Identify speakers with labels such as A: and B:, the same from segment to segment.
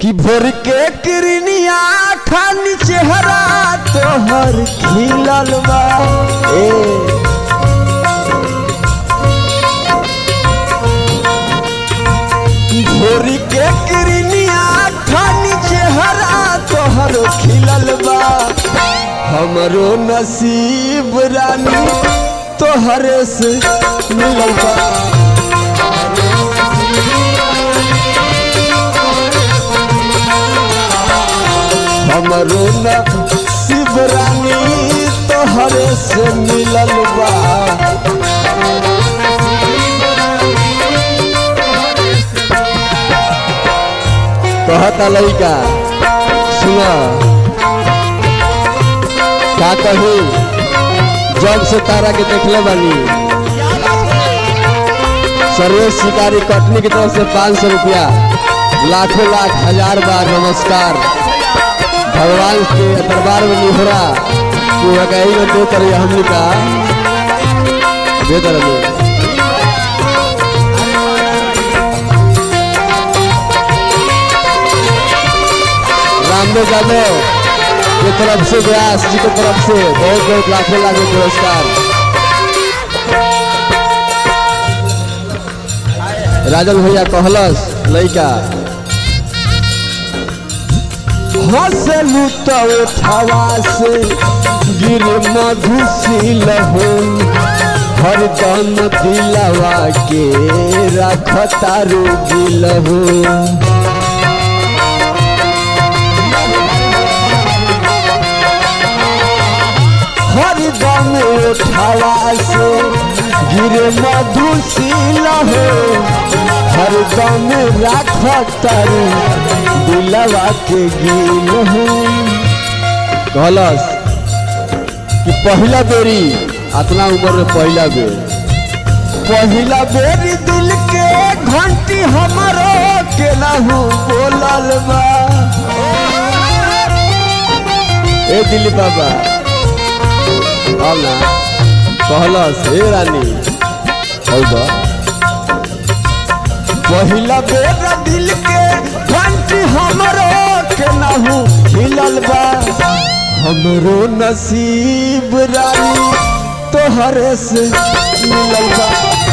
A: कि भोर के किरनिया खानी चेहरा तोहर खिलल बा ए भोर के किरनिया खानी चेहरा तोहर खिलल बा हमरो नसीब रानी तोहरे से मिलल बा हमरो नसीब रानी तोहरे से मिलल बा कहता लड़का सुना का कहू जब से तारा के देखले बानी सर्वेश शिकारी कटनी की तरफ से पाँच सौ रुपया लाखों लाख हजार बार नमस्कार भगवान के दरबार में निहरा तू कहीं में दे तरह हमने का दे तरह में रामदेव यादव की तरफ से व्यास जी की तरफ से बहुत बहुत लाखों लाखों पुरस्कार राजन भैया कहलस लड़का हंसलू तो उठावा से गिर मधुशील हो हरदम दिलवा के रखता रोगिल हो हरदम उठावा से गिर मधुशील हो हरदम रखता दिलवा के गिल हो कहलस कि पहला बेरी अतना उम्र में पहला बेर पहला बेरी दिल के घंटी हमारो के नहू बोलल बा ए दिल बाबा अब ना कहलस हे रानी हौदा पहिला बेर दिल के घंटी हमरो के नहू हिलल बा हमरो नसीब रानी तोहरे से मिलल बा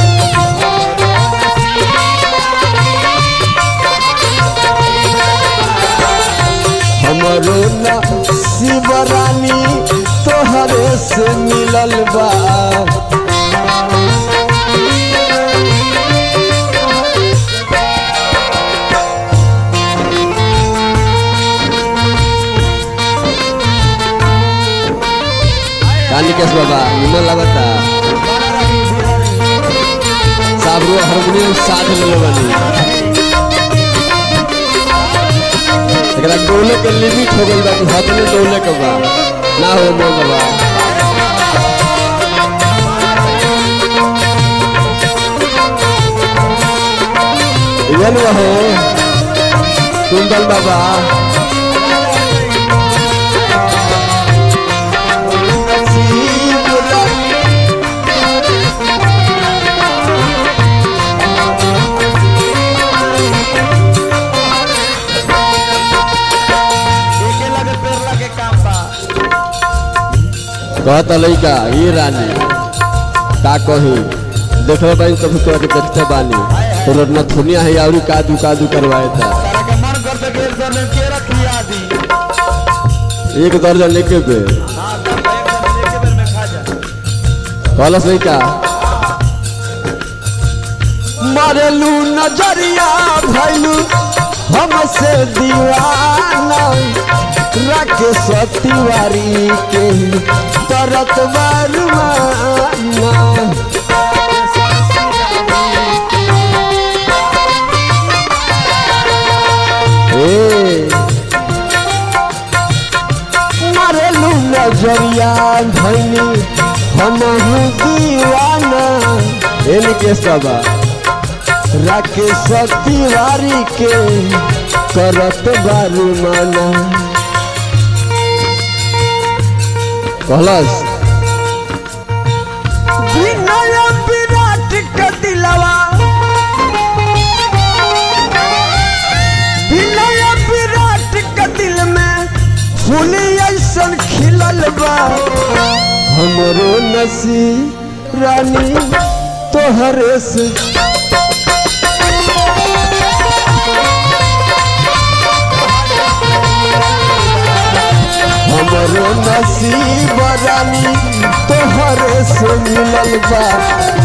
A: हमरो नसीब रानी तोहरे से मिलल बा काली केस बाबा निमन लगता साबरू हारमोनियम साथ ले बानी एकरा डोले के लिमिट हो गइल बा कि हाथ में डोले के बा ना हो मोल बा इवन हो कुंदल बाबा नसीब रानी
B: एके लगे पेड़ लगे काम बा
A: कहता लइका ये रानी का कही देखले बानी तो तोरा के देखते बानी तोर न थुनिया है आउरी कादू कादू करवाए था
B: तारा के मन करते के एक दर्जन के रखिया दी
A: एक दर्जन लेके पे
B: हां तब एक दर्जन एके बेर में खा जा
A: कहलस लइका मरलू नजरिया भैलू हमसे दीवाना राकेश तिवारी के तरत बरमाना ए मरलू नजरिया भैनी हमहू दीवाना इनके सब राकेश तिवारी के करत बारू माना कहलस विनय विराट के दिलवा विनय विराट फूली ऐसन खिलल बा हमरो नसीब रानी तोहरे से हमरो नसीब रानी तोहरे से मिलल बा